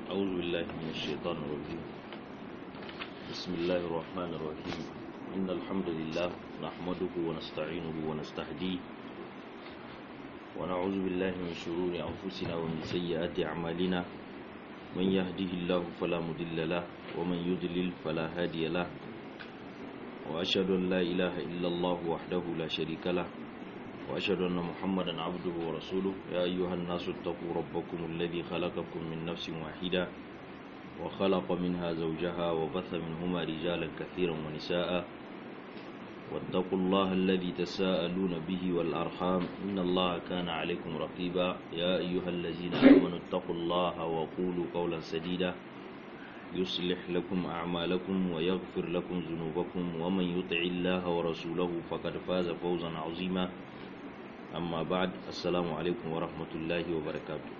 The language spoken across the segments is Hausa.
أعوذ بالله من الشيطان الرجيم بسم الله الرحمن الرحيم إن الحمد لله نحمده ونستعينه ونستهديه ونعوذ بالله من شرور أنفسنا ومن سيئات أعمالنا من يهده الله فلا مضل له ومن يضلل فلا هادي له وأشهد أن لا إله إلا الله وحده لا شريك له وأشهد أن محمدا عبده ورسوله يا أيها الناس اتقوا ربكم الذي خلقكم من نفس واحدة وخلق منها زوجها وبث منهما رجالا كثيرا ونساء واتقوا الله الذي تساءلون به والأرحام إن الله كان عليكم رقيبا يا أيها الذين آمنوا اتقوا الله وقولوا قولا سديدا يصلح لكم أعمالكم ويغفر لكم ذنوبكم ومن يطع الله ورسوله فقد فاز فوزا عظيما amma ba'ad assalamu alaikum wa rahmatullahi wa barakatu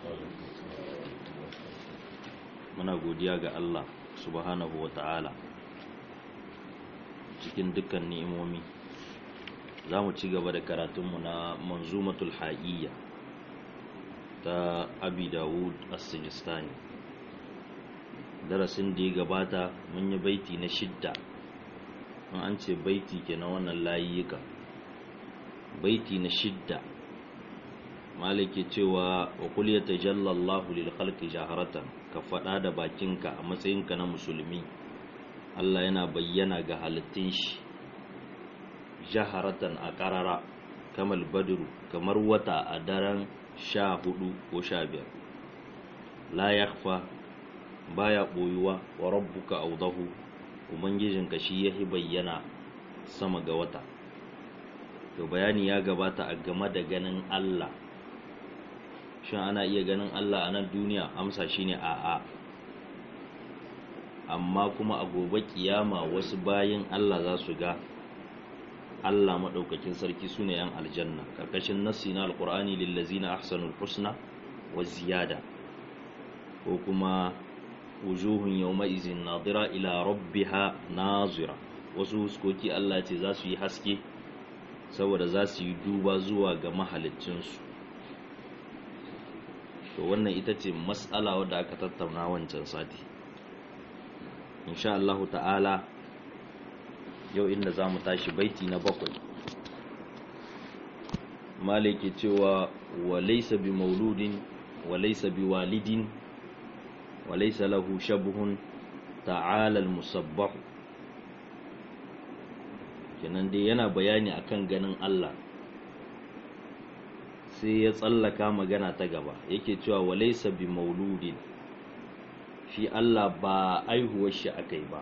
muna godiya ga Allah subhanahu wa ta'ala cikin dukkan ni'imomi za mu ci gaba da karatunmu na manzumatul ha'iyya ta abi dawud as-sijistani darasin da ya gabata mun yi baiti na shidda an ce baiti ke na wannan layika baiti na shidda malike cewa wa kul yatajalla Allahu lil khalqi jaharatan ka fada da bakinka a matsayinka na musulmi Allah yana bayyana ga halittun shi jaharatan a karara kamal badru kamar wata a daren sha hudu ko sha biyar la yakhfa baya boyuwa wa rabbuka awdahu ubangijinka shi yahi bayyana sama ga wata to bayani ya gabata a game da ganin Allah shin ana iya ganin Allah a nan duniya amsa shine a'a amma kuma a gobe kiyama wasu bayin Allah za su ga Allah maɗaukakin sarki su ne yan aljanna ƙarƙashin nassi na alƙur'ani lillazina ahsanul husna wa ziyada ko kuma wujuhun yawma izin nadira ila rabbiha nazira wasu huskoki Allah ce za su yi haske saboda za su yi duba zuwa ga mahalicinsu to wannan ita ce matsala wadda aka tattauna wancan sati insha Allah ta'ala yau inda za mu tashi baiti na bakwai malike cewa wa laysa bi mauludin wa laysa bi walidin wa laysa lahu shabhun ta'ala al-musabbah kenan dai yana bayani akan ganin Allah sai ya tsallaka magana ta gaba yake cewa walaysa bi mauludin shi Allah ba aihuwar shi akai ba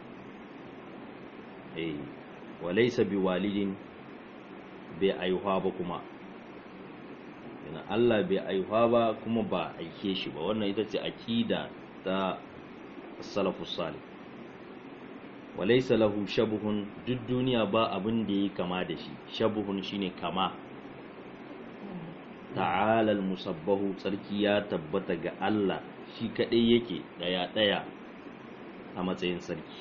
eh walaysa bi walidin bai aihuwa ba kuma kenan Allah bai aihuwa ba kuma ba aike shi ba wannan ita ce akida ta salafus salih walaisa lahu shabuhun duk duniya ba abin da yi kama da shi shabuhun shine kama ta'ala musabbahu sarki ya tabbata ga Allah shi kadai yake daya daya a matsayin sarki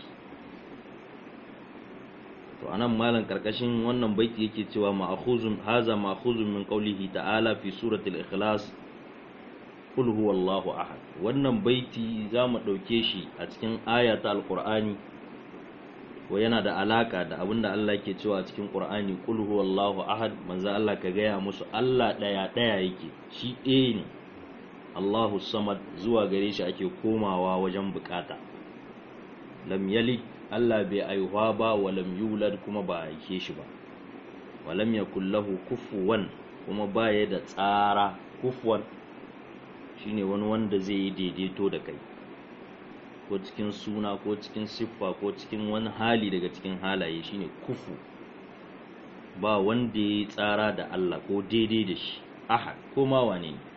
to anan malam karkashin wannan baiti yake cewa ma'khuzun haza ma'khuzun min qawlihi ta'ala fi suratul ikhlas qul huwallahu ahad wannan baiti zamu dauke shi a cikin aya ta alqur'ani wa yana da alaka da abin da Allah ke cewa cikin Qur'ani qul huwallahu ahad manzo Allah ka gaya musu Allah daya daya yake shi ɗaya ne Allahu samad zuwa gare shi ake komawa wajen bukata lam yalid Allah bai aihuwa ba wa lam yulad kuma ba aike shi ba wa lam yakul lahu kufuwan kuma baya da tsara kufuwan shine wani wanda zai yi daidaito da kai ko cikin suna ko cikin siffa ko cikin wani hali daga cikin halaye shine kufu ba wanda ya tsara da Allah ko daidai da shi ahad ko ma wane ne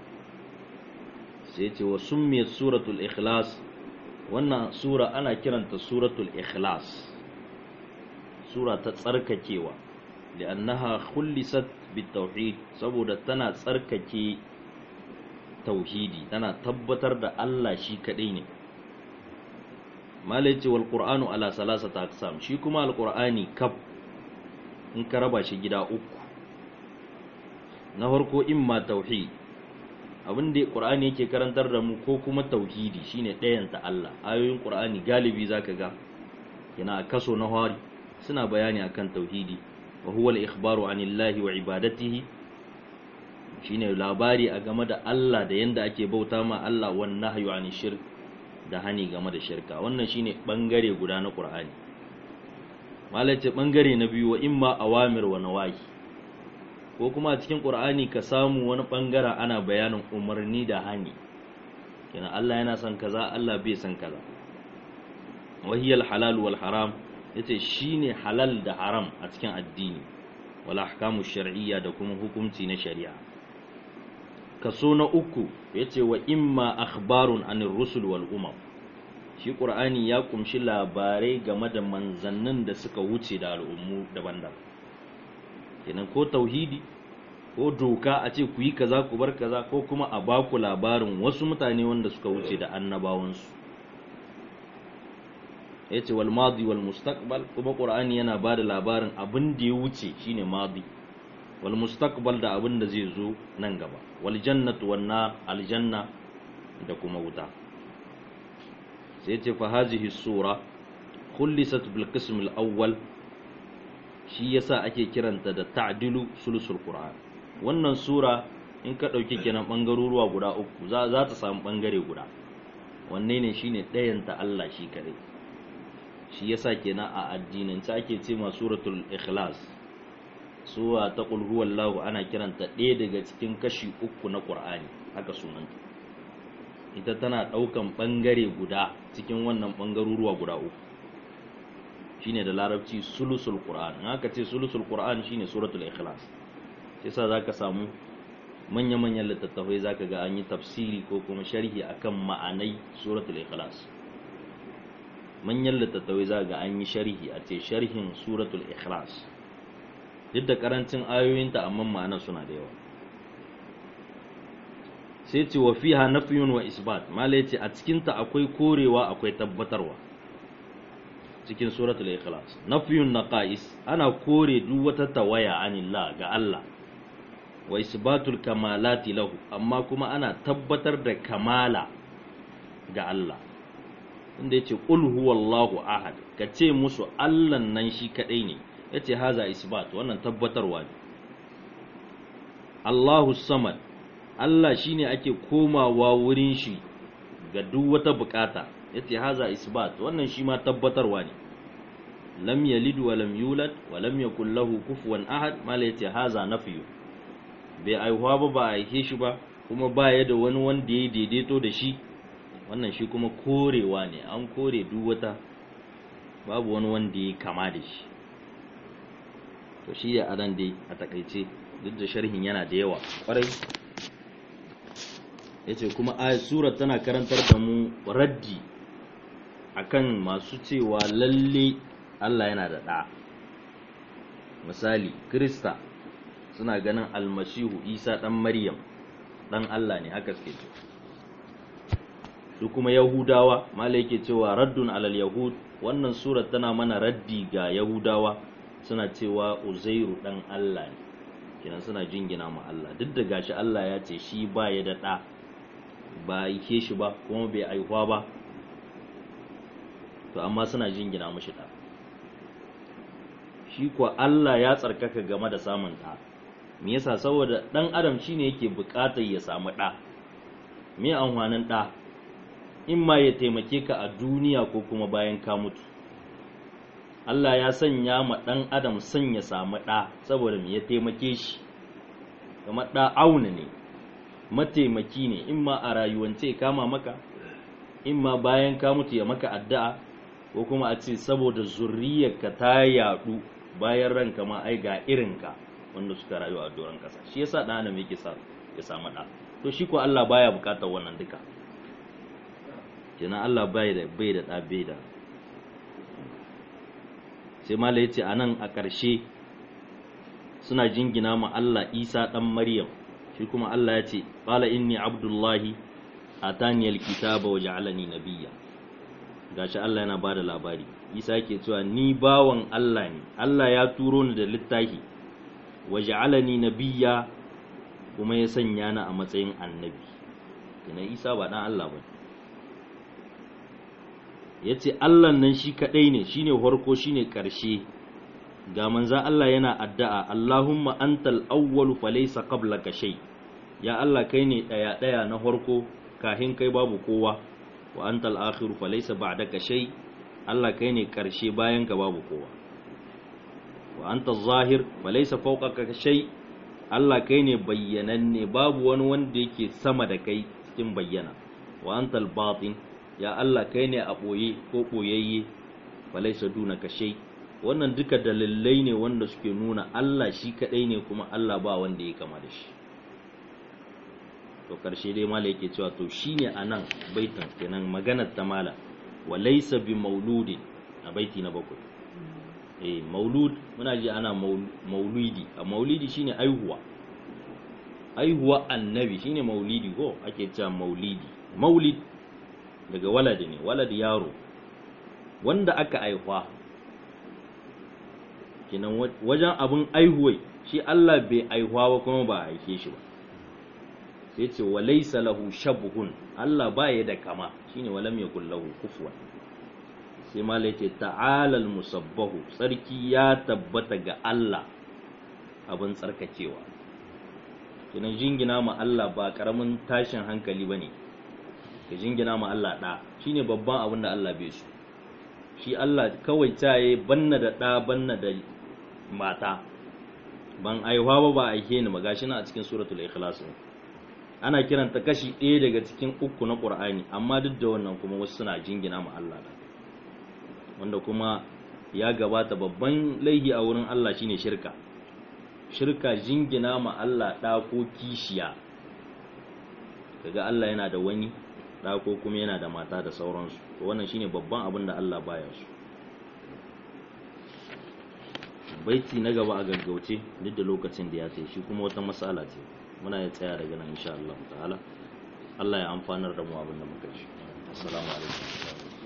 sai ce wa summiyat suratul ikhlas wannan sura ana kiranta suratul ikhlas sura ta tsarkakewa li'annaha khullisat bitauhid saboda tana tsarkake tauhidi tana tabbatar da Allah shi kadai ne malai ce wal qur'anu ala salasata aqsam shi kuma al qur'ani kaf in ka raba shi gida uku na farko imma tauhid abin da qur'ani yake karantar da mu ko kuma tauhidi shine ɗayanta Allah ayoyin qur'ani galibi zaka ga yana kaso na hari suna bayani akan tauhidi wa huwa al-ikhbaru anillahi wa ibadatihi shine labari a game da Allah da yanda ake bauta ma Allah wan nahyu ani shirk da hani game da shirka wannan shine bangare guda na qur'ani malace bangare na biyu wa imma awamir wa nawahi ko kuma a cikin qur'ani ka samu wani bangaren ana bayanin umarni da hani kenan Allah yana son kaza Allah bai son kaza wahiyal halal wal haram yace shine halal da haram a cikin addini wal ahkamu shar'iyya da kuma hukunci na shari'a kaso na uku yace wa imma akhbarun anir rusul wal umam shi qur'ani ya kumshi labarai game da manzannin da suka wuce da al'ummu daban-daban kenan ko tauhidi ko doka a ce ku yi kaza ku bar kaza ko kuma a baku labarin wasu mutane wanda suka wuce da annabawansu ya ce wal madi wal mustaqbal kuma qur'ani yana ba da labarin abin da ya wuce shine madi wal mustaqbal da abin da zai zo nan gaba wal jannatu wan nar aljanna da kuma wuta sai ya ce fa hazihi sura khulisat bil qism al awwal shi yasa ake kiranta da ta'dilu sulusul qur'an wannan sura in ka dauki kenan bangaruruwa guda uku za za ta samu bangare guda wanne ne shine ɗayanta Allah shi kare shi yasa kenan a addinin ta ake ce ma suratul ikhlas suwa ta qul huwallahu ana kiranta ɗaya daga cikin kashi uku na qur'ani haka sunanta ita tana ɗaukan bangare guda cikin wannan bangaruruwa guda uku shine da larabci sulusul qur'an in aka ce sulusul qur'an shine suratul ikhlas sai sa zaka samu manya-manyan littattafai zaka ga an yi tafsiri ko kuma sharhi akan ma'anai suratul ikhlas manyan littattafai zaka ga an yi sharhi a ce sharhin suratul ikhlas duk da karancin ayoyinta amma ma'anar suna da yawa sai ce wa fiha nafyun wa isbat malai ce a cikinta akwai korewa akwai tabbatarwa cikin suratul ikhlas nafyun naqais ana kore duk wata tawaya anillah ga Allah wa isbatul kamalati lahu amma kuma ana tabbatar da kamala ga Allah inda yace qul huwallahu ahad kace musu Allah nan shi kadai ne yace haza isbat wannan tabbatarwa ne Allahu samad Allah shine ake komawa wurin shi ga duk wata bukata yace haza isbat wannan shi ma tabbatarwa ne lam yalid wa lam yulad wa lam yakul lahu kufuwan ahad mala yace haza nafyu bai aihuwa ba ba aike shi ba kuma ba ya da wani wanda ya daidaito da shi wannan shi kuma korewa ne an kore duk wata babu wani wanda ya kama da shi to shi ya adan dai a takaice duk da sharhin yana da yawa kwarai yace kuma ayat sura tana karantar da mu raddi akan masu cewa lalle Allah yana da ɗa misali Krista suna ganin almasihu Isa ɗan Maryam ɗan Allah ne haka suke ce su kuma Yahudawa mala yake cewa raddun alal yahud wannan sura tana mana raddi ga Yahudawa suna cewa Uzairu ɗan Allah ne kenan suna jingina ma Allah duk da gashi Allah ya ce shi ba ya da ɗa ba aike shi ba kuma bai aihuwa ba to amma suna jingina mashi ɗa shi kuwa Allah ya tsarkaka game da samun ɗa me yasa saboda ɗan adam shine yake buƙatar ya samu ɗa me amfanin ɗa in ma ya taimake ka a duniya ko kuma bayan ka mutu Allah ya sanya ma ɗan adam son ya samu ɗa saboda me ya taimake shi kamar ɗa auna ne mataimaki ne in ma a rayuwance kama maka in ma bayan ka mutu ya maka addu'a ko kuma a ce saboda zurriyarka ta yadu bayan ranka ma ai ga irinka wanda suka rayu a doron kasa shi yasa dan adam yake sa ya samu da to shi ko Allah baya bukatar wannan duka kenan Allah bai da bai da da bai da sai mala yace anan a ƙarshe suna jingina ma Allah Isa dan Maryam shi kuma Allah ya ce qala inni abdullahi atani alkitaba wa ja'alani nabiyya gashi Allah yana bada labari Isa yake cewa ni bawan Allah ne Allah ya turo ni da littafi wa ja'alani nabiyya kuma ya sanya ni a matsayin annabi kina isa ba dan Allah ba yace Allah nan shi kadai ne shine farko shine karshe ga manzan Allah yana addu'a Allahumma antal awwalu falaysa qablaka shay ya Allah kai ne daya daya na farko kahin kai babu kowa wa antal akhiru falaysa ba'daka shay Allah kai ne karshe bayan ka babu kowa wa antal zahir falaysa fawqaka shay Allah kai ne bayyananne babu wani wanda yake sama da kai cikin bayyana wa antal batin ya Allah kai ne a boye ko boyayye falaysa dunaka shay wannan duka dalilai ne wanda suke nuna Allah shi kadai ne kuma Allah ba wanda ya kama da shi to karshe dai mala yake cewa to shine anan baitin kenan maganar ta mala walaysa bi mauludin a baiti na bakwai eh maulud muna ji ana maulidi a maulidi shine aihuwa aihuwa annabi shine maulidi ko ake cewa maulidi maulid daga waladi ne waladi yaro wanda aka aihuwa kinan wajen abin aihuwai shi Allah bai aihuwa ba kuma ba a aike shi ba sai ce wa laysa lahu shabhun Allah ba ya da kama shine walam yakul lahu kufuwan sai malai ce ta'ala musabbahu sarki ya tabbata ga Allah abin tsarkakewa kinan jingina ma Allah ba karamin tashin hankali bane ka jingina ma Allah da shine babban abin da Allah bai so shi Allah kawai taye banna da ɗa banna da mata ban aihuwa ba ba aike ni ba gashi na a cikin suratul ikhlas ana kiranta kashi ɗaya daga cikin uku na qur'ani amma duk da wannan kuma wasu suna jingina ma Allah da wanda kuma ya gabata babban laihi a wurin Allah shine shirka shirka jingina ma Allah ɗa ko kishiya kaga Allah yana da wani ɗa ko kuma yana da mata da sauransu wannan shine babban abin da Allah baya su baiti na gaba a gaggauce duk da lokacin da ya sai shi kuma wata matsala ce muna ya tsaya daga nan insha Allah ta'ala Allah ya amfanar da mu abin da muka shi assalamu alaikum